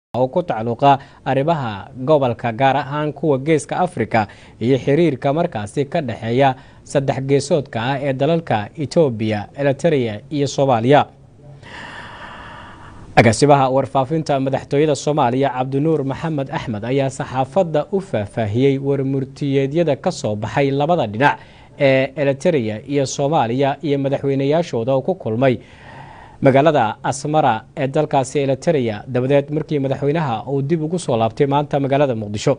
oo ku tacluuqa arrimaha gobolka gaar ahaan kuwa geeska afrika iyo xiriirka markaasi ka dhexeeya saddex geesoodka ah ee dalalka etoobiya eliteria iyo soomaaliya agaasimaha warfaafinta madaxtooyada soomaaliya cabdinuur maxamed axmed ayaa saxaafadda u faahfaahiyey warmurtiyeedyada ka soo baxay labada dhinac ee eliteria iyo soomaaliya iyo madaxweynayaashooda oo ku kulmay magaalada asmara ee dalkaasi eliteria dabadeed markii madaxweynaha uu dib ugu soo laabtay maanta magaalada muqdisho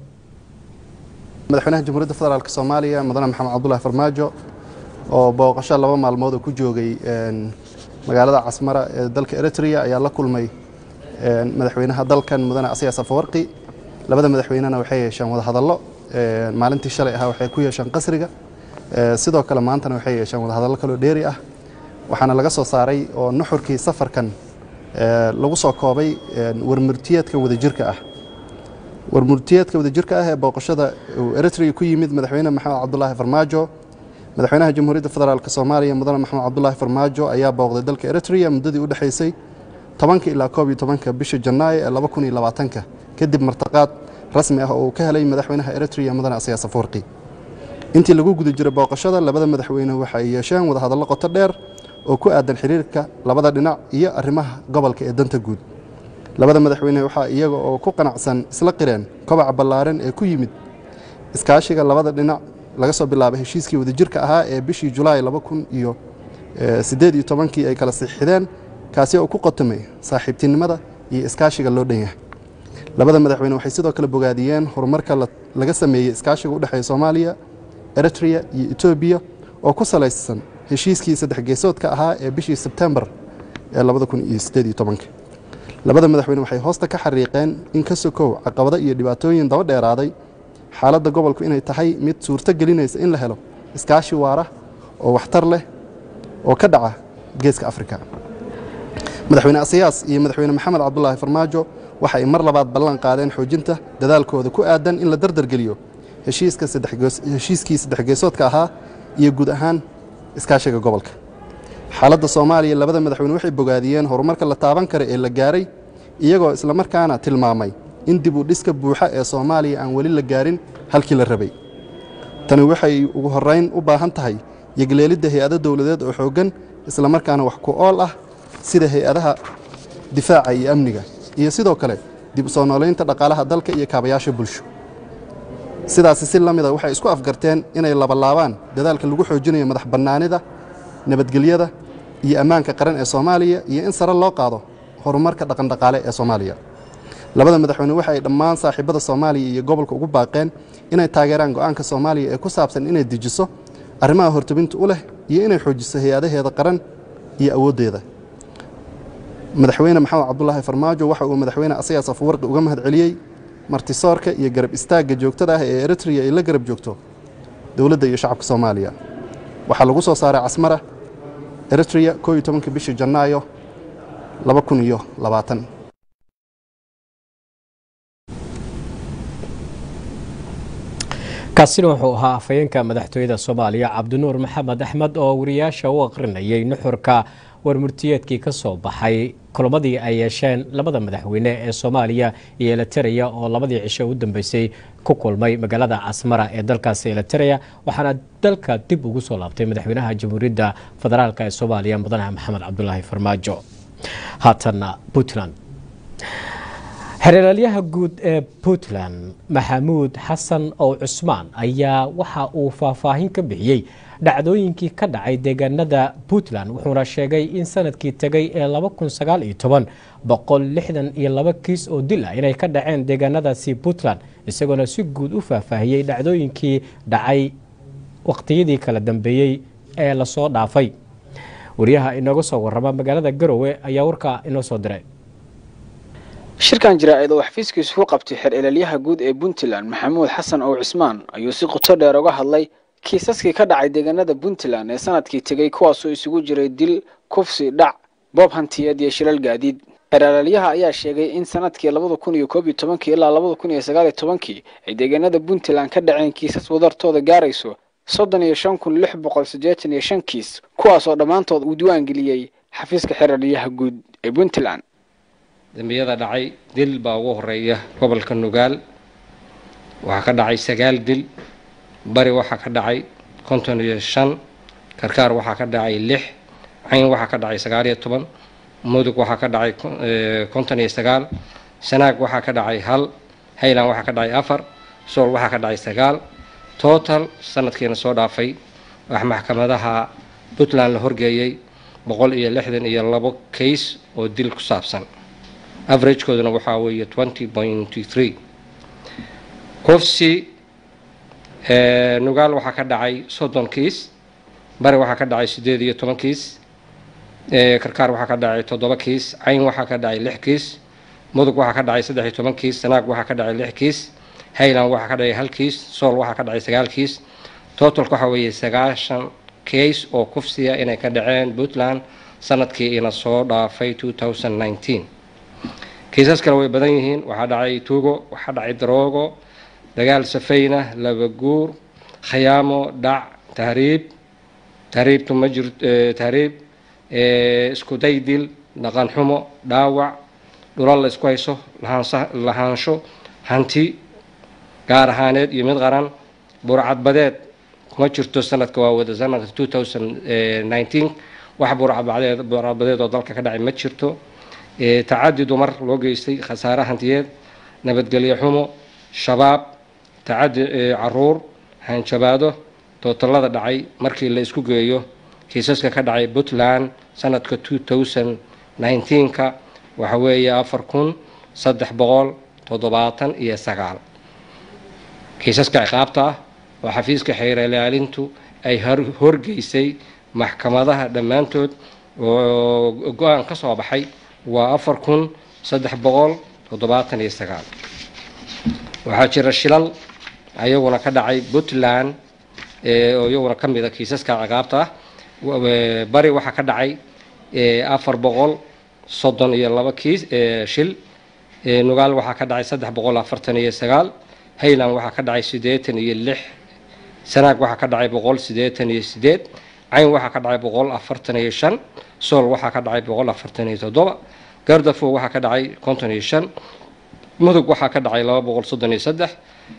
madaxweynaha jamhuuriyadda federaalk soomaaliya mudane maxamed cabdulahi farmaajo oo booqasho laba maalmood oo ku joogay magaalada casmara ee dalka eritrea ayaa la kulmay madaxweynaha dalkan mudane asiyaas afawarqi labada madaxweynena waxay yeesheen wadahadallo maalintii shalay ahaa waxay ku yeesheen qasriga sidoo kale maantana waxay yeesheen wadahadallo kaloo dheeri ah waxaana laga soo saaray oo nuxurkii safarkan lagu soo koobay warmurtiyeedka wadajirka ah warmurtiyeedka wadajirka ah ee booqashada uu eritrea ku yimid madaxweyne maxamed cabdulaahi farmaajo madaxweynaha jamhuuriyadda federaalk soomaaliya mudane maxamed cabdulaahi farmaajo ayaa booqday dalka eritrea muddadii u dhexaysay tobanka ilaa koob iyo tobanka bisha janaayo ee laba kun iyo labaatanka kadib martaqaad rasmi ah oo uu ka helay madaxweynaha eritrea mudane asiyaas afawarqi intii lagu guda jiray booqashada labada madaxweyne waxa ay yeesheen wadahadallo qoto dheer oo ku aadan xiriirka labada dhinac iyo arrimaha gobolka ee danta guud labada madaxweyne waxaa iyaga oo ku qanacsan isla qireen kobaca ballaaran ee ku yimid iskaashiga labada dhinac laga soo bilaabay heshiiskii wadajirka ahaa ee bishii julaay laba kun iyo siddeed iyo tobankii ay kala sixideen kaasi oo ku qotomay saaxiibtinimada iyo iskaashiga loo dhan yahay labada madaxweyne waxay sidoo kale bogaadiyeen horumarka laga sameeyey iskaashiga u dhexeeya soomaaliya eritrea iyo etoobiya oo ku salaysan heshiiskii saddex geesoodka ahaa ee bishii sebtembar ee labada kun iyo siddeed iyo tobanka labada madaxweyne waxay hoosta ka xariiqeen in ka sokow caqabado iyo dhibaatooyin daba dheeraaday xaaladda gobolku inay tahay mid suurto gelinaysa in la helo iskaashi waara oo waxtar leh oo ka dhaca geeska afrika madaxweyne asiyaas iyo madaxweyne maxamed cabdulaahi farmaajo waxa ay mar labaad ballan qaadeen xoojinta dadaalkooda ku aadan in la dardargeliyo heshiiskii saddex geesoodka ahaa iyo guud ahaan iskaashiga gobolka xaaladda soomaaliya labada madaxweyne waxay bogaadiyeen horumarka la taaban kara ee la gaaray iyagoo islamarkaana tilmaamay in dib u dhiska buuxa ee soomaaliya aan weli la gaarin halkii la rabay tani waxay ugu horrayn u baahan tahay yegleelidda hay-ado dowladeed oo xooggan islamarkaana wax ku ool ah sida hay-adaha difaaca iyo amniga iyo sidoo kale dib u soo noolaynta dhaqaalaha dalka iyo kaabayaasha bulsho sidaasi si la mida waxay isku afgarteen inay labalaabaan dadaalka lagu xoojinayo madax bannaanida nabadgelyada iyo ammaanka qaran ee soomaaliya iyo in sare loo qaado horumarka dhaqandhaqaale ee soomaaliya labada madaxweyne waxa ay dhammaan saaxiibada soomaaliya iyo gobolka ugu baaqeen inay taageeraan go'aanka soomaaliya ee ku saabsan inay dejiso arrimaha hortobinta u leh iyo inay xoojiso hay-adaheeda qaran iyo awooddeeda madaxweyne maxamed cabdulaahi farmaajo waxa uu madaxweyne asiyaas afawarqi uga mahad celiyey martisoorka iyo garab istaagga joogtada ah ee eritrea ay la garab joogto dowladda iyo shacabka soomaaliya waxaa lagu soo saaray casmara eritrea koo iyo tobanka bishii janaayo laba kun iyo labaatan kaasina wuxuu ahaa afhayeenka madaxtooyada soomaaliya cabdinuur maxamed axmed oo wariyaasha u aqrinayay nuxurka warmurtiyeedkii ka soo baxay kulamadii ay yeesheen labada madaxweyne ee soomaaliya iyo eliteria oo labadii cisho u dambeysay ku kulmay magaalada casmara ee dalkaasi eliteria waxaana dalka dib ugu soo laabtay madaxweynaha jamhuuriyadda federaalk ee soomaaliya mudane maxamed cabdulaahi farmaajo haatanna puntland xeeralaalyaha guud ee puntland maxamuud xasan ow cusmaan ayaa waxa uu faahfaahin ka bixiyey dhacdooyinkii ka dhacay deegaanada puntland wuxuuna sheegay in sanadkii tegay ee boqol lixdan iyo laba kiis oo dil ah inay ka dhaceen deegaanadaasi puntland isagoona si guud u faahfaahiyey dhacdooyinkii dhacay waqtiyadii kala dambeeyey ee lasoo dhaafay wariyaha inooga soo warrama magaalada garowe ayaa warkaa inoo soo diray shirkan jaraa'id oo xafiiskiisu ku qabtay xeer ilaalyaha guud ee puntland maxamuud xasan ow cismaan ayuu si qoto dheer uga hadlay kiisaskii ka dhacay deegaanada puntland ee sanadkii tegey kuwaasoo isugu jiray dil kufsi dhac boob hantiyeed iyo shilal gaadiid xeer ilaalyaha ayaa sheegay in sanadkii labada kun iyo koob iyo tobankii ilaa labada kun iyo sagaal iyo tobankii ay deegaanada puntland ka dhaceen kiisas wadartooda gaarayso soddon iyo shan kun lix boqol siddeetan iyo shan kiis kuwaasoo dhammaantood uu diwaan geliyey xafiiska xeer ilaalyaha guud ee puntland dembiyada dhacay dil baa ugu horeeya gobolka nugaal waxaa ka dhacay sagaal dil bari waxaa ka dhacay konton iyo shan karkaar waxaa ka dhacay lix cayn waxaa ka dhacay sagaal iyo toban mudug waxaa ka dhacay konton iyo sagaal sanaag waxaa ka dhacay hal hayland waxaa ka dhacay afar sool waxaa ka dhacay sagaal total sanadkiina soo dhaafay wax maxkamadaha puntland la horgeeyey boqol iyo lixdan iyo labo case oo dil ku saabsan averagekooduna waxaa weeye twenty pointy three kufsi nugaal waxaa ka dhacay soddon kiis bari waxaa ka dhacay siddeed iyo toban kiis karkaar waxaa ka dhacay toddoba kiis cayn waxaa ka dhacay lix kiis mudug waxaa ka dhacay saddex iyo toban kiis sanaag waxaa ka dhacay lix kiis hayland waxaa ka dhacay hal kiis sool waxaa ka dhacay sagaal kiis totalka waxaa weeye sagaashan case oo kufsiya inay ka dhaceen puntland sanadkii ina soo dhaafay two thousand nineteen kiisas kale way badan yihiin waxaa dhacay tuugo waxaa dhacay daroogo dagaal safayna laba guur khayaamo dhac tahriib tahriibtu ma jir tahriib isku daydil dhaqan xumo dhaawac dhulal la isku hayso lahaansa lahaansho hanti gaar ahaaneed iyo mid qaran burcadbadeed kuma jirto sanadka waa wada sanadka two thousand nineteen wax burcadbadeed burcadbadeed oo dalka ka dhacay ma jirto tacadi dumar loo geystay khasaare hantiyeed nabadgelyo xumo shabaab tacadi caruur hanjabaado tootallada dhacay markii la isku geeyo kiisaska ka dhacay puntland sanadka two thousand nineteenka waxa weeye afar kun saddex boqol toddobaatan iyo sagaal kiisaska ciqaabta ah oo xafiiska xeer ilaalintu ay horgeysay maxkamadaha dhammaantood oo go-aan ka soo baxay waa afar kun saddex boqol toddobaatan iyo sagaal waxaa jira shilal ayaguna ka dhacay puntland oo iyaguna ka mid a kiisaska ciqaabta ah bari waxaa ka dhacay afar boqol soddon iyo laba kiis shil nugaal waxaa ka dhacay saddex boqol afartan iyo sagaal hayland waxaa ka dhacay siddeetan iyo lix sanaag waxaa ka dhacay boqol siddeetan iyo sideed cayn waxaa ka dhacay boqol afartan iyo shan sool waxaa ka dhacay boqol afartan iyo toddoba gardafo waxaa ka dhacay konton iyo shan mudug waxaa ka dhacay laba boqol soddon iyo saddex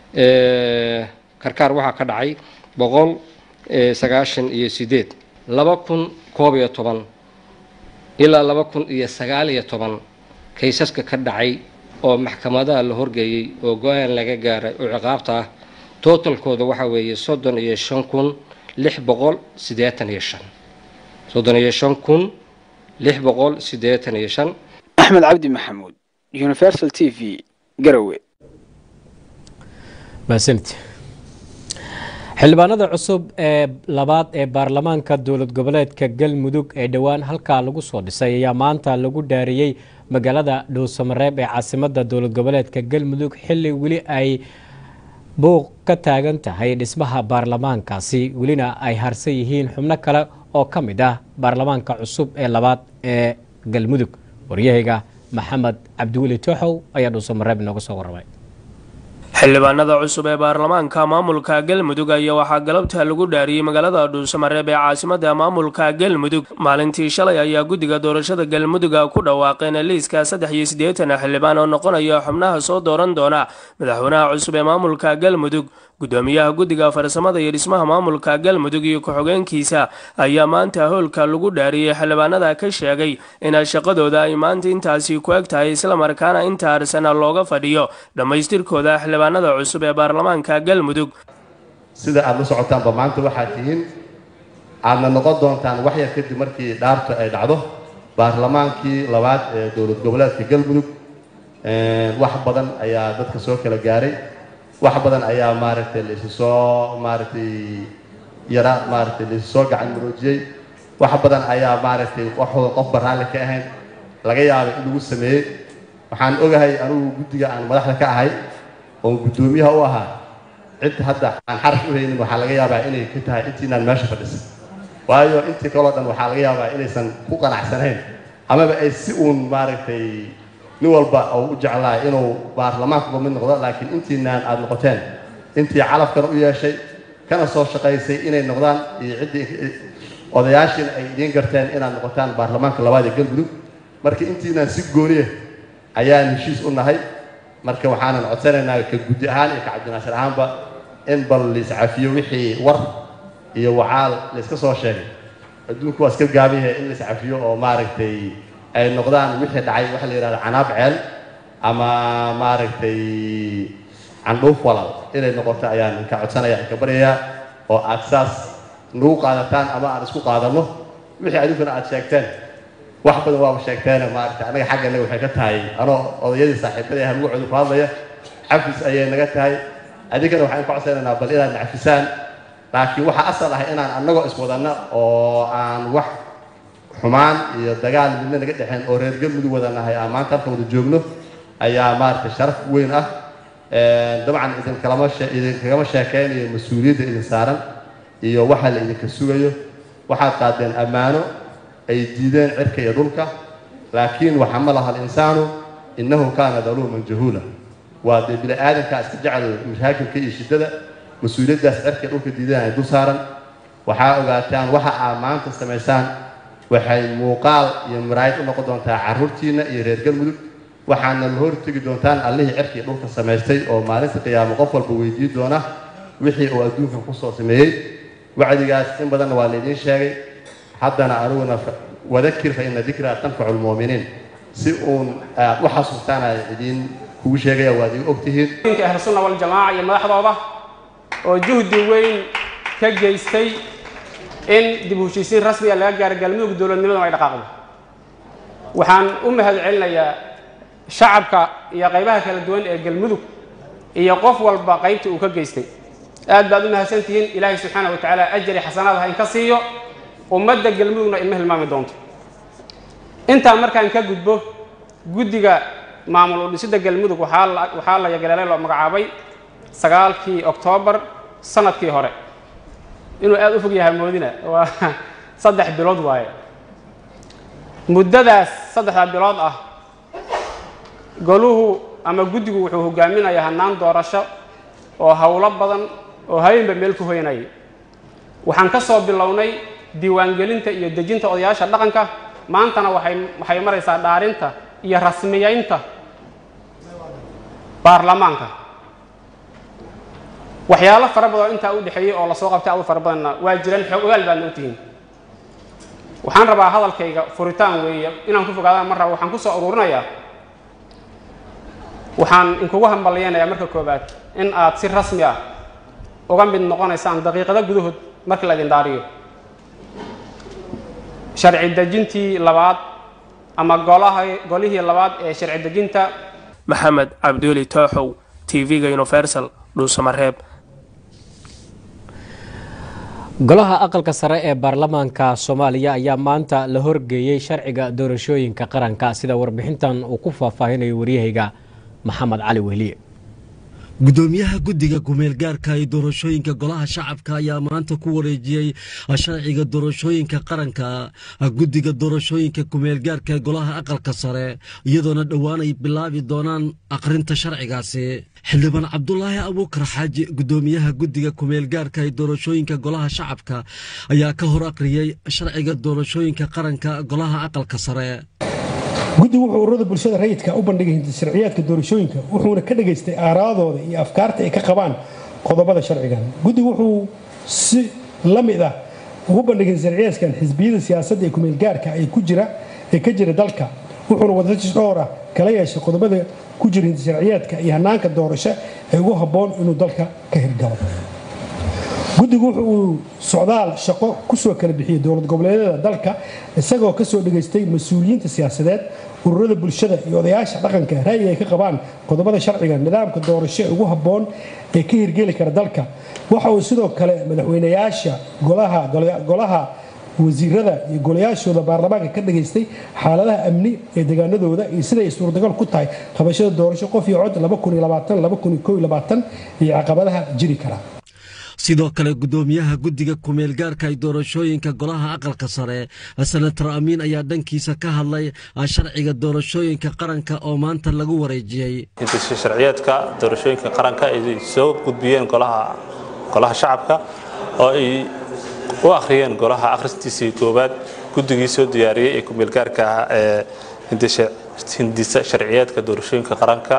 karkaar waxaa ka dhacay boqol sagaashan iyo sideed laba kun koob iyo toban ilaa laba kun iyo sagaal iyo toban kaysaska ka dhacay oo maxkamadaha la horgeeyey oo go-aan laga gaaray oo ciqaabta ah totalkooda waxaa weeye soddon iyo shan kun lix boqol siddeetan iyo shan soddon iyo shan kun lix boqol siddeetan iyo shan axmed cabdi maxamuud universal t v garowe mahadsanid xildhibaanada cusub ee labaad ee baarlamaanka dowlad goboleedka galmudug ee dhowaan halkaa lagu soo dhisay ayaa maanta lagu dhaariyey magaalada dhowsamareeb ee caasimada dowlad goboleedka galmudug xili weli ay buuq ka taagan tahay dhismaha baarlamaankaasi welina ay harsan yihiin xubno kale oo ka mid ah baarlamaanka cusub ee labaad ee galmudug waryahayga maxamed cabdiweli tooxow ayaa dhowsamareeb inooga soo warramay xildhibaanada cusub ee baarlamaanka maamulka galmudug ayaa waxaa galabta lagu dhaariyey magaalada dhuusamareeb ee caasimada maamulka galmudug maalintii shalay ayaa guddiga doorashada galmuduga ku dhawaaqeen liiska saddex iyo siddeetan xildhibaan oo noqonaya xubnaha soo dooran doona madaxweynaha cusub ee maamulka galmudug gudoomiyaha guddiga farsamada iyo dhismaha maamulka galmudug iyo ku-xogeenkiisa ayaa maanta howlka lagu dhaariyey xildhibaanada ka sheegay in shaqadooda ay maanta intaasi ku eg tahay islamarkaana inta arsana looga fadhiyo dhammaystirkooda xildhibaanada cusub ee baarlamaanka galmudug sida aada la socotaanba maanta waxaa tihiin aadna noqon doontaan wax yar kadib markii dhaartu ay dhacdo baarlamaankii labaad ee dowlad goboleedka galmudug wax badan ayaa dadka soo kala gaaray wax badan ayaa maaragtay la isu soo maaragtay yara maaragtay la isu soo gacan muroojiyey wax badan ayaa maaragtay waxooda qofba raalli ka ahayn laga yaabay in lagu sameeyey waxaan ogahay anugu guddiga aan madaxda ka ahay oon guddoomiyaha u ahaa cid hadda aan xaraf u haynin waxaa laga yaabaa inay ka tahay intiinaan meesha fadhisan waayo intii kaloo dhan waxaa laga yaabaa inaysan ku qanacsanayn amaba ay si uun maaragtay nin walba oo u jeclaa inuu baarlamaankuba mid noqdo laakiin intiinaan aada noqoteen intii calafkana u yeeshay kana soo shaqaysay inay noqdaan iyo ciddii odayaashiina ay idiin garteen inaad noqotaan baarlamaanka labaad ee galmudug marka intiinaan si gooniya ayaan heshiis u nahay marka waxaanan codsanaynaa ka guddi ahaan iyo ka cabdinaasir ahaanba in bal laiscafiyo wixii war iyo wacaal layska soo sheegay adduunku waa iska gaabihe in laiscafiyo oo maaragtay ay noqdaan wixii dhacay waxa la yidhahda canaab ceel ama maaragtay candhuuf walaal inay noqoto ayaan inka codsanaya inka baryayaa oo aad saas nagu qaadataan ama aan isku qaadanno wixii adinkuna aad sheegteen wax badan waaba sheegteene maaragtay annaga xagga innaga waxay ka tahay anoo odayadii saaxiibadii ah magacooda ku hadlaya xafis ayay naga tahay adinkana waxaan ka codsanaynaa bal inaad nacfisaan laakiin waxaa asal ah inaan annagoo iswadanno oo aan wax xumaan iyo dagaal midna naga dhexeen oo reer galmudug wadanahay aan maanta halka wada joogno ayaa maaragtay sharaf weyn ah dabcan idinkalama idinkagama sheekeynayo mas-uuliyadda idin saaran iyo waxa la idinka sugayo waxaad qaadeen ammaano ay diideen cirka iyo dhulka laakiin waxamalaha alinsaanu innahu kaana daluuman jahuula waa dee bini aadankaa iska jecel mashaakilka iyo shiddada mas-uuliyaddaas cirka iyo dhulka diideen ay dul saaran waxaa ogaataan waxa aad maanta samaysaan waxay muuqaal iyo maraayid u noqon doontaa carruurtiinna iyo reer galmudug waxaana la hortegi doontaan allihii cirkii dhulka samaystay oo maalinta qiyaamo qof walba weydiin doona wixii uu adduunkan kusoo sameeyey wacdigaas in badanna waa laydiin sheegay haddana aniguna wadakir fa ina dikraa tanfacu lmu'miniin si uun aad u xasuustaan aan idiin kugu sheegaya waad igu ogtihiin ahlusunna waljamaaca iyo madaxdooda oo juhdi weyn ka geystay in dib u heshiisiin rasmiga laga gaaro galmudug dowladnimaduna ay dhaqaaqdo waxaan u mahad celinayaa shacabka iyo qaybaha kala duwan ee galmudug iyo qof walba qaybta uu ka geystay aad baad u mahadsantihiin ilaahay subxaana wa tacaala ajari xasanaad ha inka siiyo ummadda galmudugna ilma hilmaami doonto intaa markaan ka gudbo guddiga maamul u dhisidda galmudug waxaa la yagaleelay loo magacaabay sagaalkii oktoobar sanadkii hore inuu aad u fog yahay moodina waa saddex bilood waaye muddadaas saddexdaa bilood ah goluhu ama guddigu wuxuu hogaaminayaa hannaan doorasho oo howlo badan oo habeenba meel ku hoynayay waxaan ka soo bilownay diiwaangelinta iyo dejinta odayaasha dhaqanka maantana waxay waxay maraysaa dhaarinta iyo rasmiyeynta baarlamaanka waxyaalo fara badan oo intaa u dhexeeyey oo lasoo qabtay adu fara badanna waa jiraan xoog ogaal baadna u tihiin waxaan rabaa hadalkayga furitaan weeye inaan ku fogaadaan mar raba waxaan ku soo ururinayaa waxaan inkugu hambalyaynayaa marka koowaad in aad si rasmi ah uga mid noqonaysaan daqiiqado gudahood markii la idin dhaariyo sharci dejintii labaad ama golaha golihii labaad ee sharci dejinta maxamed cabdiweli tooxow tv-ga universal dhuusamareeb golaha aqalka sare ee baarlamaanka soomaaliya ayaa maanta la horgeeyey sharciga doorashooyinka qaranka sida warbixintan uu ku faahfaahinayo waryahayga maxamed cali wehliye gudoomiyaha guddiga kumeelgaarka ee doorashooyinka golaha shacabka ayaa maanta ku wareejiyey sharciga doorashooyinka qaranka guddiga doorashooyinka kumeelgaarka ee golaha aqalka sare iyadoona dhowaan ay bilaabi doonaan akhrinta sharcigaasi xildhibaan cabdulaahi abuukar xaaji gudoomiyaha guddiga kumeelgaarka ee doorashooyinka golaha shacabka ayaa ka hor akhriyey sharciga doorashooyinka qaranka golaha aqalka sare guddigu wuxuu ururada bulshada rayidka u bandhigay sharciyaadka doorashooyinka wuxuuna ka dhageystay aaraadooda iyo afkaarta ay ka qabaan qodobada sharcigan guddigu wuxuu si la mid ah ugu bandhigay sharciyaadkan xisbiyada siyaasadda ee kumeelgaarka ee ku jira ee ka jira dalka wuxuuna wadatashi dhowr ah kala yeeshay qodobada ku jira sharciyaadka iyo hanaanka doorasho ee ugu habboon inuu dalka ka hirgalo guddigu wuxu uu socdaal shaqo kusoo kala bixiyey dowlad goboleedyada dalka isagoo kasoo dhegaystay mas-uuliyiinta siyaasadeed ururada bulshada iyo odayaasha dhaqanka ra'yi ay ka qabaan qodobada sharciga nidaamka doorasho ee ugu habboon ee ka hirgeli kara dalka waxa uu sidoo kale madaxweynayaasha golaha wasiirada iyo golayaashooda baarlamaanka ka dhageystay xaaladaha amni ee deegaanadooda iyo siday ay suurtagal ku tahay qabashada doorasho qof iyo cod iyo caqabadaha jiri kara sidoo kale gudoomiyaha guddiga kumeelgaarka ay doorashooyinka golaha aqalka sare senator amiin ayaa dhankiisa ka hadlay sharciga doorashooyinka qaranka oo maanta lagu wareejiyey sharciyeedka doorashooyinka qaranka ay soo gudbiyeen golaha shacabka oo ay u akhriyeen golaha akhristiisii koowaad guddigii soo diyaariyey ee kumeelgaarka ah ee hindisa sharciyeedka doorashooyinka qaranka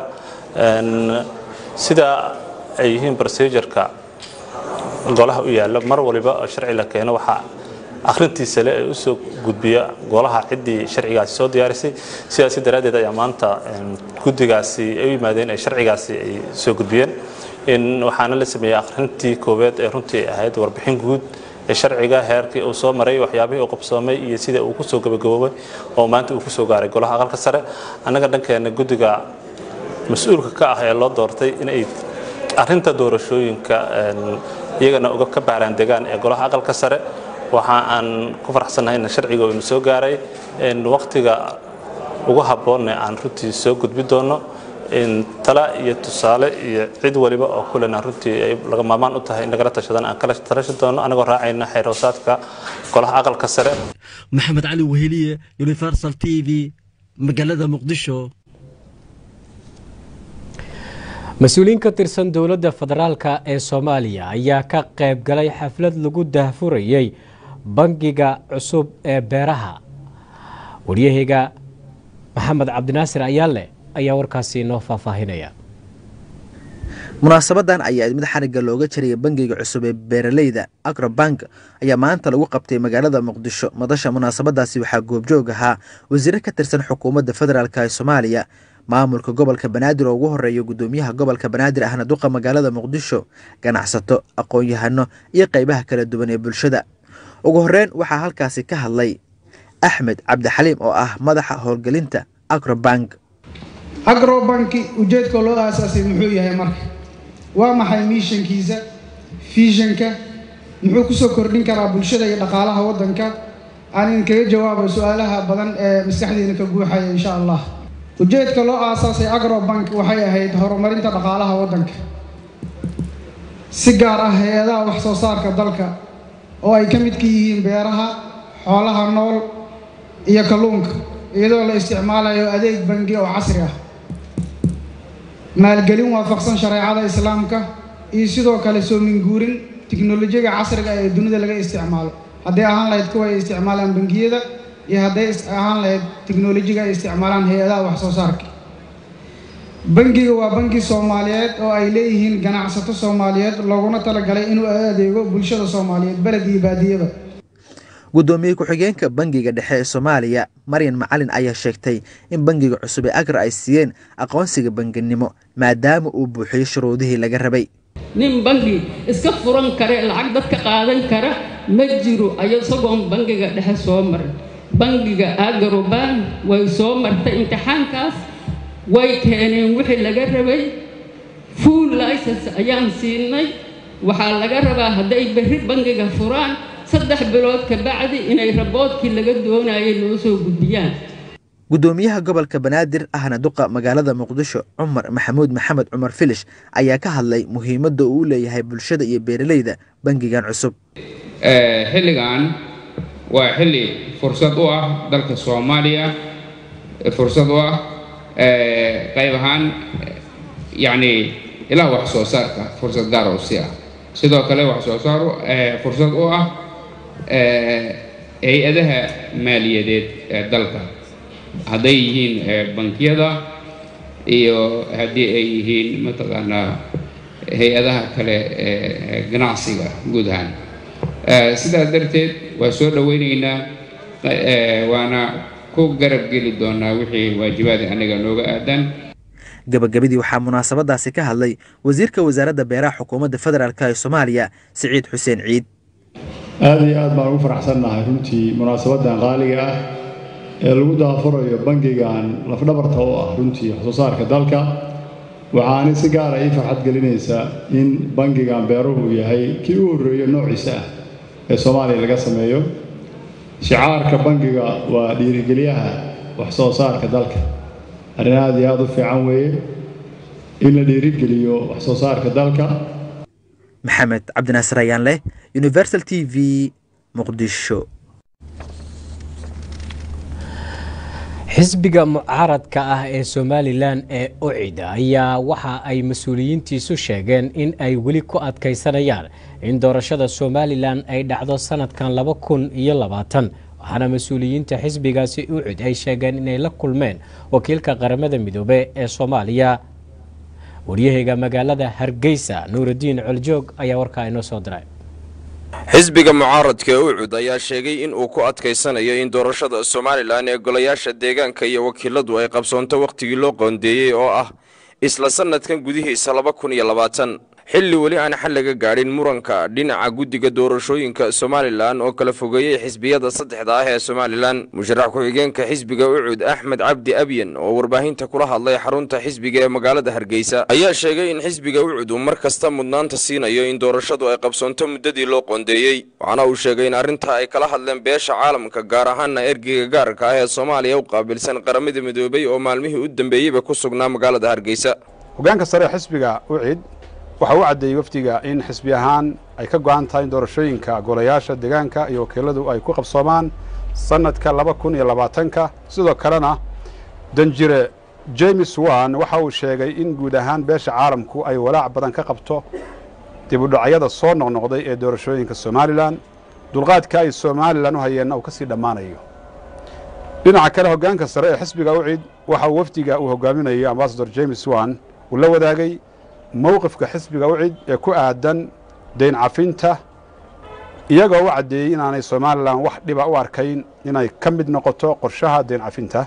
sida ay yihiin procedureka golaha u yaalla mar waliba oo sharci la keeno waxaa akhrintiisa le ay u soo gudbiya golaha ciddii sharcigaasi soo diyaarisay sidaasi daraaddeed ayaa maanta guddigaasi ay u yimaadeen ay sharcigaasi ay soo gudbiyeen waxaana la sameeyey akhrintii koowaad ee runtii ahayd warbixin guud ee sharciga heerkii uu soo maray waxyaabihii uu qabsoomay iyo sida uu kusoo gabagaboobay oo maanta uu kusoo gaaray golaha aqalka sare annaga dhankeena guddiga mas-uulka ka ah ee loo doortay inay arrinta doorashooyinka iyagana uga ka baaraan degaan ee golaha aqalka sare waxa aan ku faraxsannahay in sharciga uu soo gaaray waqtiga ugu habboonne aan runtii soo gudbi doono tala iyo tusaale iyo cid waliba oo kulena runtii ay laga maarmaan u tahay in lagala tashadan aan kala talashan doono anagoo raacayna xeeroosaadka golaha aqalka sare maxamed cali weheliye universal t v magaalada muqdisho mas-uuliyiin ka tirsan dowladda federaalka ee soomaaliya ayaa ka qayb galay xaflad lagu daahfurayey bangiga cusub ee beeraha waryaheyga maxamed cabdinaasir ayaale ayaa warkaasi inoo faahfaahinaya munaasabadan ayaa mid xarigga looga jariyay bangiga cusub ee beeraleyda agrobank ayaa maanta lagu qabtay magaalada muqdisho madasha munaasabadaasi waxaa goobjoog ahaa wasiire ka tirsan xukuumadda federaalk ee soomaaliya maamulka gobolka banaadir oo ugu horeeya gudoomiyaha gobolka banaadir ahna duqa magaalada muqdisho ganacsato aqoon-yahano iyo qeybaha kala duwan ee bulshada ugu horeyn waxaa halkaasi ka hadlay axmed cabdixaliim oo ah madaxa howlgelinta agrobank agrobanki ujeedka loo aasaasay muxuu yahay marka waa maxay miishankiisa fiishanka muxuu kusoo kordhin karaa bulshada iyo dhaqaalaha waddanka aan idinkaga jawaabo su-aalaha badan ee maskaxdiina ka guuxaya insha allah ujeedka loo aasaasay agrobank waxay ahayd horumarinta dhaqaalaha waddanka si gaar ah hay-adaha wax soo saarka dalka oo ay ka midka yihiin beeraha xoolaha nool iyo kalluunka iyadoo la isticmaalayo adeeg bangi oo casri ah maalgelin waafaqsan shareecada islaamka iyo sidoo kale soo minguurin tiknolojiyada casriga ee dunida laga isticmaalo hadday ahaan lahayd kuwa ay isticmaalaan bangiyada iyo hadday ahaan lahayd tiknolojiga ay isticmaalaan hay-adaha wax soo saarka bangiga waa bangi soomaaliyeed oo ay leeyihiin ganacsato soomaaliyeed looguna talagalay inuu adeego bulshada soomaaliyeed beled iyo baadiyaba gudoomiye ku-xigeenka bangiga dhexe ee soomaaliya maryan macalin ayaa sheegtay in bangiga cusub ee agra ay siiyeen aqoonsiga banginimo maadaama uu buuxiyo shuruudihii laga rabay nin bangi iska furan kare lacag dadka qaadan kara ma jiro ayo isagoon bangiga dhexe soo marin bangiga agaroban way soo martay imtixaankaas way keeneen wixii laga rabay full license ayaan siinay waxaa laga rabaa hadday berri bangiga furaan saddex bilood ka bacdi inay raboodkii laga doonayay noo soo gudbiyaan gudoomiyaha gobolka banaadir ahna duqa magaalada muqdisho cumar maxamuud maxamed cumar filish ayaa ka hadlay muhiimadda uu u leeyahay bulshada iyo beeraleyda bangigan cusub xilligan waa xilli fursad u ah dalka soomaaliya fursad u ah qayb ahaan yacni ilaah wax soo saarka fursad gaar oo si ah sidoo kale wax soo saar fursad u ah hay-adaha maaliyadeed ee dalka hadday yihiin bankiyada iyo haddii ay yihiin mataqaanaa hay-adaha kale ee ganacsiga guud ahaan sidaas darteed waa soo dhoweyneynaa waana ku garab geli doonaa wixii waajibaada anaga nooga aadan gabagabadii waxaa munaasabadaasi ka hadlay wasiirka wasaaradda beeraha xukuumadda federaalk ee soomaaliya siciid xuseen ciid aada iyo aad baan ugu faraxsannahay runtii munaasabadan qaaliga ah ee lagu daafurayo bangigan lafdhabarta u ah runtii waxsoo saarka dalka waxaani si gaara ii farxad gelinaysaa in bangigan beeruhu yahay kii u horreeyo noociisa ah ee soomaaliya laga sameeyo shicaarka bangiga waa dhiirigeliyaha waxsoo saarka dalka arrin aada iyo aada u fiican weeye in la dhiirigeliyo waxsoo saarka dalka maxamed cabdinaasir ayaan leh universal t v muqdisho xisbiga mucaaradka ah ee somalilan ee ocida ayaa waxa ay mas-uuliyiintiisu sheegeen in ay weli ku adkaysanayaan in doorashada somalilan ay dhacdo sanadkan laba kun iyo labaatan waxaana mas-uuliyiinta xisbigaasi ucud ay sheegeen inay la kulmeen wakiilka qaramada midoobe ee soomaaliya waryaheyga magaalada hargeysa nuuraddiin coljoog ayaa warkaa inoo soo diray xisbiga mucaaradka ee ucud ayaa sheegay in uu ku adkaysanayo in doorashada somalilan ee golayaasha deegaanka iyo wakiiladu ay qabsoonto wakhtigii loo qoondeeyey oo ah isla sannadkan gudihiisa laba kun iyo labaatan xilli weli aan xal laga gaadhin muranka dhinaca guddiga doorashooyinka somalilan oo kala fogeeyey xisbiyada saddexda ah ee somalilan musharax ku-xigeenka xisbiga ucud axmed cabdi abyan oo warbaahinta kula hadlay xarunta xisbiga ee magaalada hargeysa ayaa sheegay in xisbiga ucud uu mar kasta mudnaanta siinayo in doorashadu ay qabsoonto muddadii loo qoondeeyey waxaana uu sheegay in arrintaa ay kala hadleen beesha caalamka gaar ahaana ergeyga gaarka ah ee soomaaliya u qaabilsan qaramada midoobey oo maalmihii u dambeeyeyba ku sugnaa magaalada hargeysa hogaanka sare ee xisbiga ucid waxa uu caddeeyey wafdiga in xisbi ahaan ay ka go-an tahay in doorashooyinka golayaasha deegaanka iyo wakiiladu ay ku qabsoomaan sannadka laba kun iyo labaatanka sidoo kalena danjire james wan waxa uu sheegay in guud ahaan beesha caalamku ay walaac badan ka qabto dib udhacyada soo noqnoqday ee doorashooyinka somalilan dulqaadka ay somalilan u hayeenna uu ka sii dhammaanayo dhinaca kale hoggaanka sare ee xisbiga ucid waxa uu wafdiga uu hogaaminayo ambasador james wan uu la wadaagay mowqifka xisbiga ucid ee ku aadan dayn cafinta iyagoo u caddeeyey inaanay somalilan wax dhiba u arkayn inay ka mid noqoto qorshaha dayn cafinta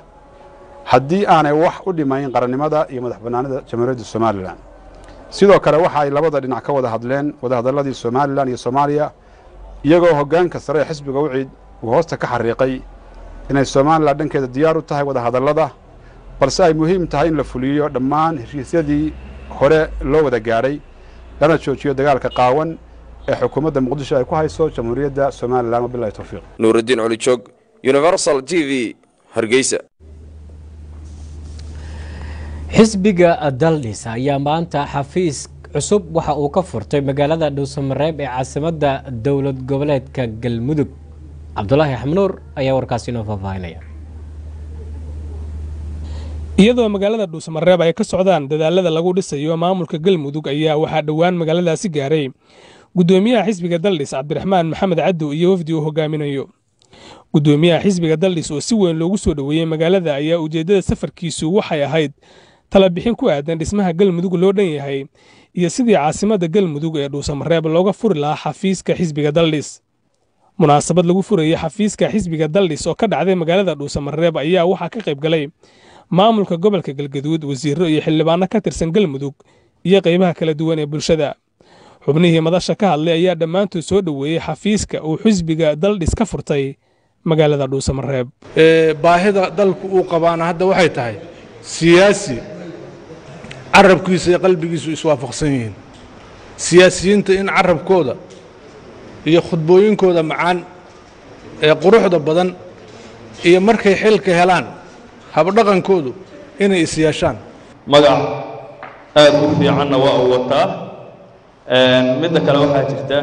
haddii aanay wax u dhimayn qarannimada iyo madax bannaanida jamhuuriyadda somalilan sidoo kale waxa ay labada dhinac ka wada hadleen wadahadalladii somalilan iyo soomaaliya iyagoo hoggaanka sare ee xisbiga ucid uu hoosta ka xariiqay inay somalilan dhankeeda diyaar u tahay wadahadallada balse ay muhiim tahay in la fuliyo dhammaan heshiisyadii hore loo wada gaadhay lana joojiyo dagaalka qaawan ee xukuumadda muqdisho ay ku hayso jamhuuriyadda somalilan wabilahi towfiiq nuuraddiin colijoog universal t v hargeysa xisbiga daldhis ayaa maanta xafiis cusub waxa uu ka furtay magaalada dhuusamareeb ee caasimadda dowlad goboleedka galmudug cabdulaahi xamnuur ayaa warkaasi inoo faahfaahinaya iyadoo magaalada dhuusamareeb ay ka socdaan dadaalada lagu dhisayo maamulka galmudug ayaa waxaa dhowaan magaaladaasi gaaray gudoomiyaha xisbiga daldhis cabdiraxmaan maxamed cadow iyo wafdi uu hogaaminayo gudoomiyaha xisbiga daldhis oo si weyn loogu soo dhoweeyey magaalada ayaa ujeeddada safarkiisu waxay ahayd talabixin ku aadan dhismaha galmudug loo dhan yahay iyo sidii caasimadda galmudug ee dhuusamareeb looga furi lahaa xafiiska xisbiga daldhis munaasabad lagu furayey xafiiska xisbiga daldhis oo ka dhacday magaalada dhuusamareeb ayaa waxaa ka qayb galay maamulka gobolka galgaduud wasiirro iyo xildhibaano ka tirsan galmudug iyo qaybaha kala duwan ee bulshada xubnihii madasha ka hadlay ayaa dhammaantood soo dhoweeyey xafiiska uu xisbiga daldhis ka furtay magaalada dhuusamareeb baahida dalku uu qabaana hadda waxay tahay siyaasi carabkiisa iyo qalbigiisu iswaafaqsan yihiin siyaasiyiinta in carabkooda iyo khudbooyinkooda macaan ee quruxda badan iyo markay xilka helaan habdhaqankoodu inay is yeeshaan magac aad u fiicanna waa uu wataa midda kale waxaa jirta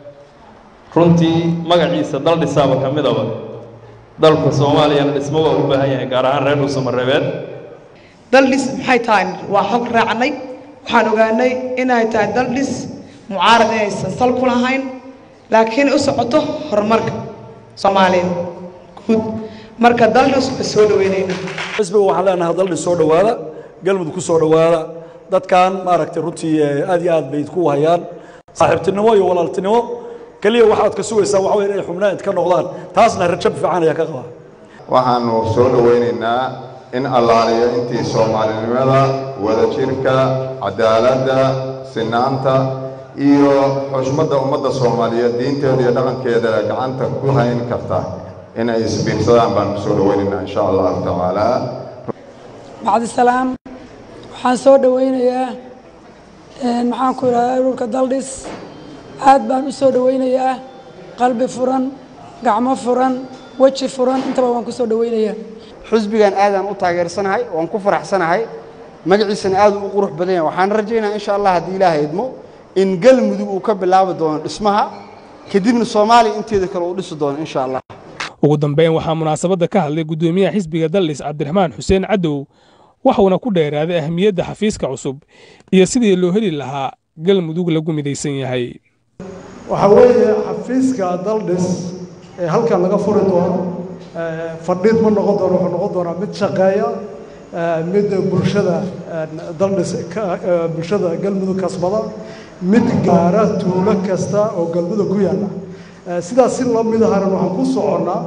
runtii magaciisa dal dhisaaba ka midaba dalka soomaaliyana dhismo waa u baahan yahay gaar ahaan reer dhuusamareebeed daldhis maxay tahay waa xog raacnay waxaan ogaanay inay tahay daldhis mucaarad inaysan sal ku lahayn laakiin u socoto horumarka soomaaliya guud marka daldhis waa soo dhaweynayna xisbiga waxaan leenahay daldhis soo dhowaada galmudug ku soo dhowaada dadkan maaragtay runtii aad iyo aad bay ku hayaan saaxiibtinimo iyo walaaltinimo keliya waxaad ka sugaysaa waxa weeye inay xubnaan idka noqdaan taasna rajab fiican ayaa ka qabaa waxaanu soo dhowaynaynaa in allaaliyo intii soomaalinimada wadajirka cadaaladda sinaanta iyo xushmadda ummadda soomaaliyeed diinteeda iyo dhaqankeeda gacanta ku hayn karta inay isbiirsadaan baanu soo dhowaynaynaa insha allahu tacaala bacdisalaam waxaan soo dhowaynayaa maxaan ku idhahdaa ururka daldhis aad baan u soo dhowaynayaa qalbi furan gacmo furan weji furan intaba waan ku soo dhowaynayaa xusbigan aadaan u taageersanahay waan ku faraxsanahay magaciisana aad u qurux badan yahay waxaan rajaynaa insha allah haddii ilaahay idmo in galmudug uu ka bilaabi doono dhismaha kadibna soomaaliya inteeda kale uu dhisi doono insha allah ugu dambeyn waxaa munaasabadda ka hadlay gudoomiyaha xisbiga daldhis cabdiraxmaan xuseen cadow waxuuna ku dheeraaday ahmiyadda xafiiska cusub iyo sidii loo heli lahaa galmudug lagu midaysan yahay waxaa weeye xafiiska daldhis ee halkan laga furi doono fadhiid ma noqon doono wuxuu noqon doonaa mid shaqeeya mid bulshada daldhis bulshada galmudug kasbada mid gaara tuulo kasta oo galmudug ku yaalla sidaas si la mid ahana waxaan ku soconnaa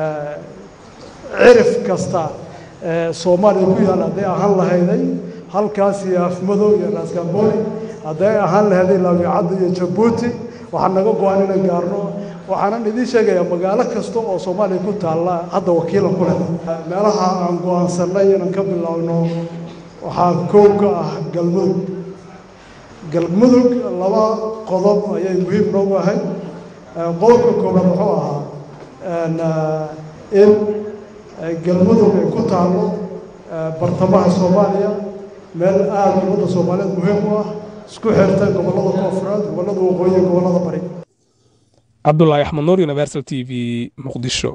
cirif kasta soomaaliya ku yaalla hadday ahaan lahayday halkaas iyo afmadow iyo raaskambooni hadday ahaan lahayday laawicadda iyo jabuuti waxaan naga go-an inaan gaarno waxaanan idiin sheegayaa magaalo kasta oo soomaaliya ku taalla hadda wakiilan ku leh meelaha aan go-aansanay inaan ka bilaabno waxaa koow ka ah galmudug galmudug laba qodob ayay muhiim noogu ahayd qodobka koowaad wuxuu ahaa in galmudug ay ku taallo bartamaha soomaaliya meel aada ummadda soomaaliyeed muhiim u ah isku xirta gobollada koonfureed gobollada waqooyi iyo gobollada bari cabdulaahi axmed nuur universal t v muqdisho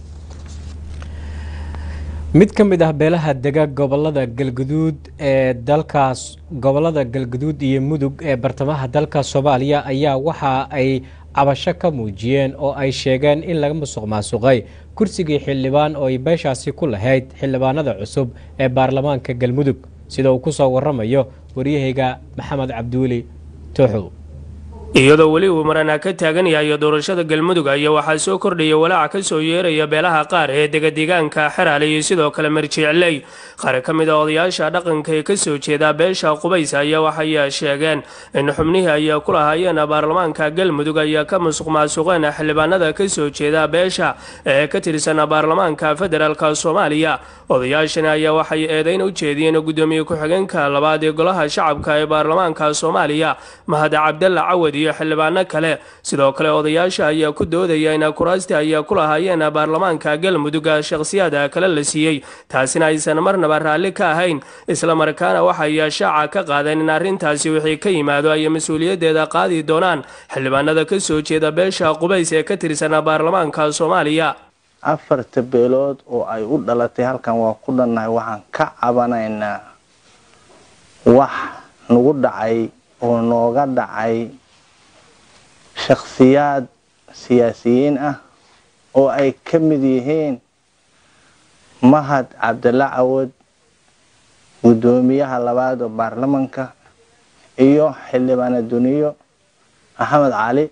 mid ka mid ah beelaha dega gobolada galguduud ee dalkaas gobolada galguduud iyo mudug ee bartamaha dalka soomaaliya ayaa waxa ay cabasho ka muujiyeen oo ay sheegeen in laga musuq maasuqay kursigii xildhibaan oo ay beeshaasi ku lahayd xildhibaanada cusub ee baarlamaanka galmudug sida uu ku soo waramayo waryahayga maxamed cabduuli tooxow iyadoo weli uu marana ka taagan yahay doorashada galmudug ayaa waxaa soo kordhaya walaaca ka soo yeeraya beelaha qaar ee degadeegaanka xeraale iyo sidoo kale marjicley qaar ka mid a odayaasha dhaqanka ee kasoo jeeda beesha qubays ayaa waxay sheegeen in xubnihii ay ku lahaayeen baarlamaanka galmudug ayaa ka musuq maasuqeen xildhibaanada kasoo jeeda beesha ee ka tirsan baarlamaanka federaalk soomaaliya odayaashani ayaa waxay eedeyn u jeediyeen gudoomiye ku-xigeenka labaad ee golaha shacabka ee baarlamaanka soomaaliya mahad cabdalla cawad iyo xildhibaano kale sidoo kale odayaasha ayaa ku doodaya in kuraasti ayaa ku lahaayeen baarlamaanka galmudug shakhsiyaad kale la siiyey taasina aysan marnaba raalli ka ahayn islamarkaana waxay shaaca ka qaadeen in arrintaasi wixii ka yimaado ay mas-uuliyaddeeda qaadi doonaan xildhibaanada ka soo jeeda beesha qubays ee ka tirsan baarlamaanka soomaaliya afarta beelood oo ay u dhalatay halkan waa ku dhannahay waxaan ka cabanaynaa wax nagu dhacay oo nooga dhacay shakhsiyaad siyaasiyiin ah oo ay ka mid yihiin mahad cabdalla cawad guddoomiyaha labaad oo baarlamanka iyo xildhibaana duniyo axmed cali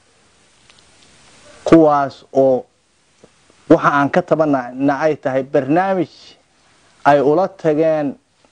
kuwaas oo waxa aan ka tabanana ay tahay barnaamij ay ula tageen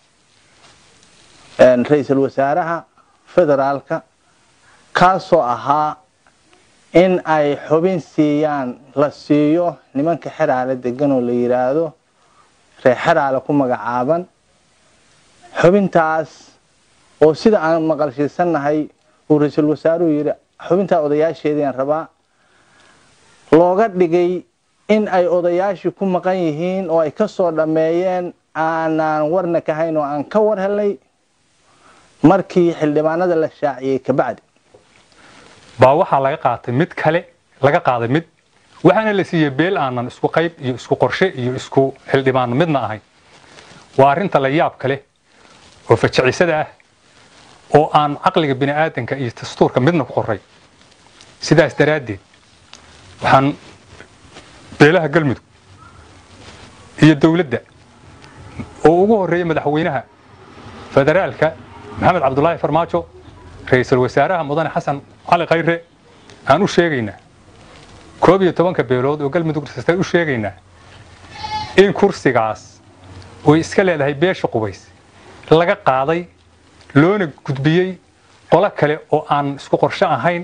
ra-iisul wasaaraha federaalka kaasoo ahaa in ay xubin siiyaan la siiyo nimanka xeraale degan oo la yidhaahdo reer xeraale ku magacaaban xubintaas oo sida aan maqalshiisannahay uu ra-iisul wasaaruhu yidhi xubintaa odayaasheediaan rabaa looga dhigay in ay odayaashii ku maqan yihiin oo ay ka soo dhammeeyeen aanaan warna ka hayn oo aan ka war helnay markii xildhibaanada la shaaciyey kabacdi baa waxaa laga qaatay mid kale laga qaaday mid waxaana la siiyey beel aanan isku qayb iyo isku qorshe iyo isku xildhibaan midna ahayn waa arrinta la yaab kale oo fajacisada ah oo aan caqliga bini aadanka iyo dastuurka midna ku qoray sidaas daraaddeed waxaan beelaha galmudug iyo dowladda oo ugu horreeya madaxweynaha federaalka maxamed cabdulaahi farmaajo ra-iisul wasaaraha mudane xasan cali khayre aan u sheegaynaa koob iyo tobanka beelood oo galmudug dhistay u sheegaynaa in kursigaas oy iska leedahay beesha qubays laga qaaday loona gudbiyey qolo kale oo aan isku qorshe ahayn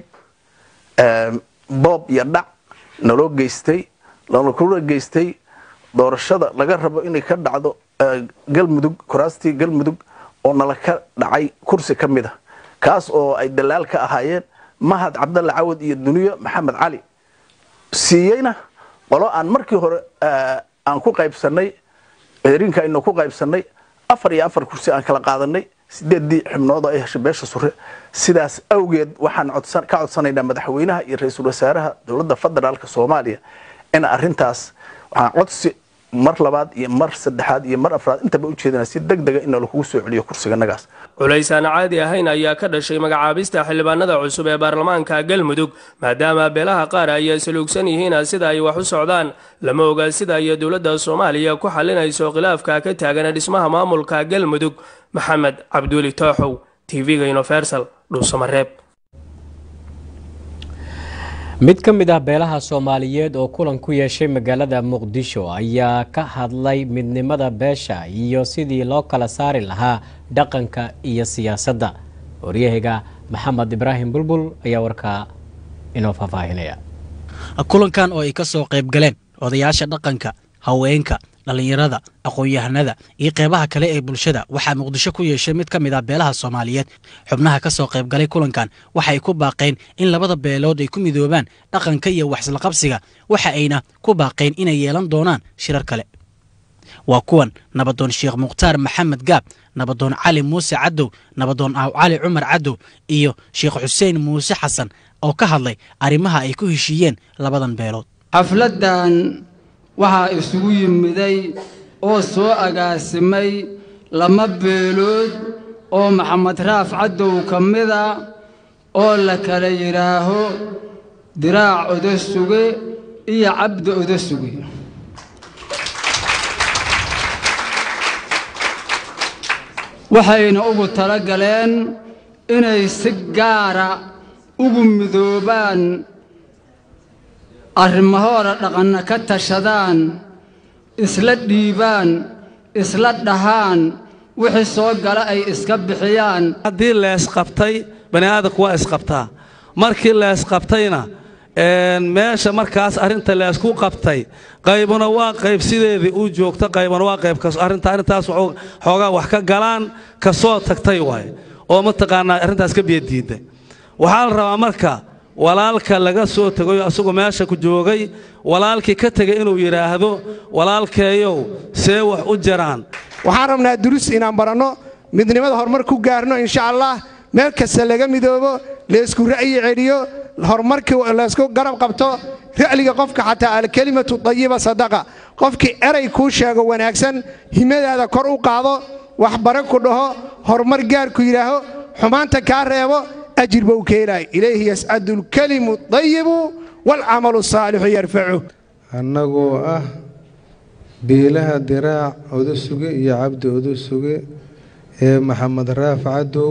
boob iyo dhac naloo geystay lana kula geystay doorashada laga rabo inay ka dhacdo galmudug kuraastii galmudug oo nala ka dhacay kursi ka mid a kaas oo ay dalaal ka ahaayeen mahad cabdalle cawad iyo duniyo maxamed cali siiyeyna qolo aan markii hore aan ku qaybsanay cedrinka aynu ku qaybsanay afar iyo afar kursi aan kala qaadanay sideedii xubnood oo ay heshay beesha sure sidaas awgeed waxaan ka codsanaynaa madaxweynaha iyo ra-iisul wasaaraha dowladda federaalka soomaaliya in arrintaas waxaan codsi mar labaad iyo mar saddexaad iyo mar afraad intaba u jeedana si deg dega in lakugu soo celiyo kursiganagaas culays aan caadi ahayn ayaa ka dhashay magacaabista xildhibaanada cusub ee baarlamaanka galmudug maadaama beelaha qaar ay saluugsan yihiin sida ay wax u socdaan lama oga sida ay dowladda soomaaliya ku xalinayso khilaafka ka taagan dhismaha maamulka galmudug maxamed cabduuli tooxow tv-ga universal dhuusamareeb mid ka mid ah beelaha soomaaliyeed oo kulan ku yeeshay magaalada muqdisho ayaa ka hadlay midnimada beesha iyo sidii loo kala saari lahaa dhaqanka iyo siyaasadda waryahayga maxamed ibraahim bulbul ayaa warkaa inoo faahfaahinaya kulankan oo ay ka soo qayb galeen odayaasha dhaqanka haweenka dhallinyarada aqoon-yahanada iyo qeybaha kale ee bulshada waxaa muqdisho ku yeeshay mid ka mid ah beelaha soomaaliyeed xubnaha ka soo qayb galay kulankan waxay ku baaqeen in labada beelood ay ku midoobaan dhaqanka iyo waxslaqabsiga waxa ayna ku baaqeen inay yeelan doonaan shirar kale waa kuwan nabadoon sheekh mukhtaar maxamed gaab nabadoon cali muuse cadow nabadoon aaw cali cumar cadow iyo sheekh xuseen muuse xasan oo ka hadlay arrimaha ay ku heshiiyeen labadan beelood xafladdan waxaa isugu yimiday oo soo agaasimay lama beelood oo maxamed raaf cadow ka mida oo la kala yidhaaho diraac odosuge iyo cabdi odosuge waxayna ugu tala galeen inay si gaara ugu midoobaan arrimahooda dhaqanna ka tashadaan isla dhiibaan isla dhahaan wixii soo gala ay iska bixiyaan haddii leesqabtay bani aadamku waa isqabtaa markii leesqabtayna meesha markaas arrinta leesku qabtay qaybuna waa qayb sideedii u joogta qaybuna waa qayb arrinta arrintaas xoogaa wax ka galaan ka soo tagtay waay oo mataqaanaa arrintaas ka biyadiidda waxaa la rabaa marka walaalka laga soo tegayo asagoo meesha ku joogay walaalkii ka tegay inuu yidhaahdo walaalkeeyow see wax u jiraan waxaan rabnaa durus inaan baranno midnimada horumar ku gaarno insha allah meel kasta laga midoobo laysku ra'yi celiyo horumarkii laysku garab qabto ra'liga qofka xataa alkelimatu dayiba sadaqa qofkii eray kuu sheego wanaagsan himadaada kor u qaado waxbare ku dhaho horumar gaarku yidhaaho xumaanta kaa reebo ajir buu keenaay ilayhi yascadu alkelimu dayibu waalcamalu saalixu yarfacu annagoo ah biilaha diraac odosuge iyo cabdi odosuge ee maxamed raaf cadow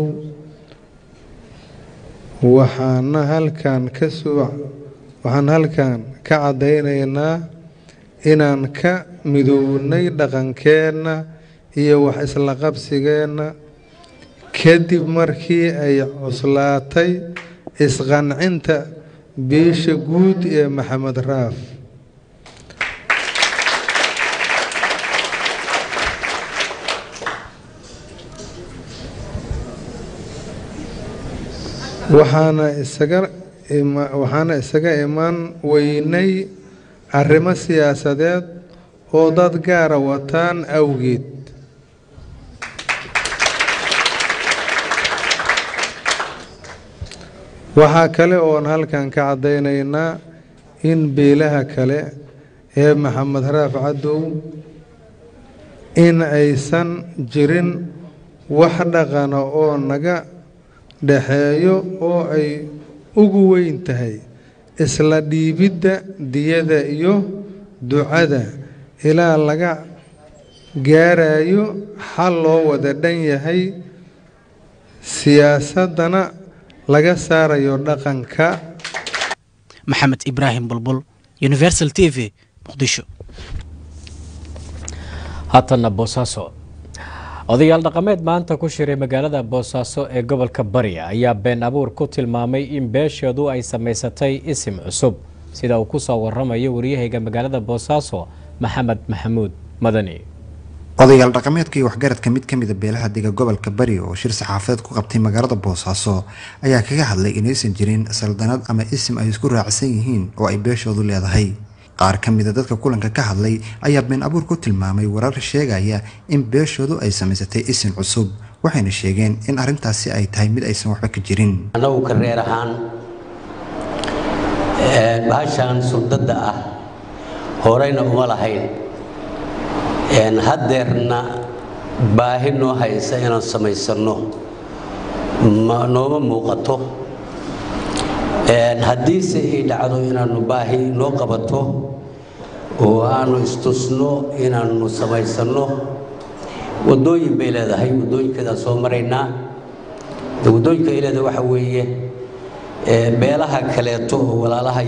waxaana halkan ka soo waxaan halkan ka caddaynaynaa inaan ka midownay dhaqankeenna iyo wax isla qabsigeenna kadib markii ay cuslaatay isqancinta biisha guud ee maxamed raaf waxaana isaga waxaana isaga imaan weynay arrimo siyaasadeed oo dad gaara wataan awgeed waxaa kale oon halkan ka caddaynaynaa in beelaha kale ee maxamed raaf cadow in aysan jirin wax dhaqana oo naga dhexeeyo oo ay ugu weyn tahay isla dhiibidda diyada iyo ducada ilaa laga gaarayo xal loo wada dhan yahay siyaasaddana laga saarayo dhaqanka maxamed ibraahim bulbul universal t v muqdisho haatanna boosaaso odayaal dhaqameed maanta ku shiray magaalada boosaaso ee gobolka bari ayaa been abuur ku tilmaamay in beesheedu ay samaysatay isim cusub sida uu ku soo waramayo waryahayga magaalada boosaaso maxamed maxamuud madani odayaal dhaqameedka iyo waxgaradka mid ka mida beelaha dega gobolka bari oo shir saxaafadeed ku qabtay magaalada boosaaso ayaa kaga hadlay inaysan jirin saldanad ama isim ay isku raacsan yihiin oo ay beeshoodu leedahay qaar ka mida dadka kulanka ka hadlay ayaa been abuur ku tilmaamay warar sheegaya in beeshoodu ay samaysatay isim cusub waxayna sheegeen in arrintaasi ay tahay mid aysan waxba ka jirin annagu ka reer ahaan bahashan surdadda ah horeyna uma lahayn haddeerna baahi noo haysa inaan samaysanno nooma muuqato haddiise ay dhacdo inaannu baahi noo qabato oo aanu istusno inaannu samaysanno waddooyin bay leedahay waddooyinkeedaan soo maraynaa waddooyinka ay leedahay waxa weeye beelaha kaleeto oo walaalaha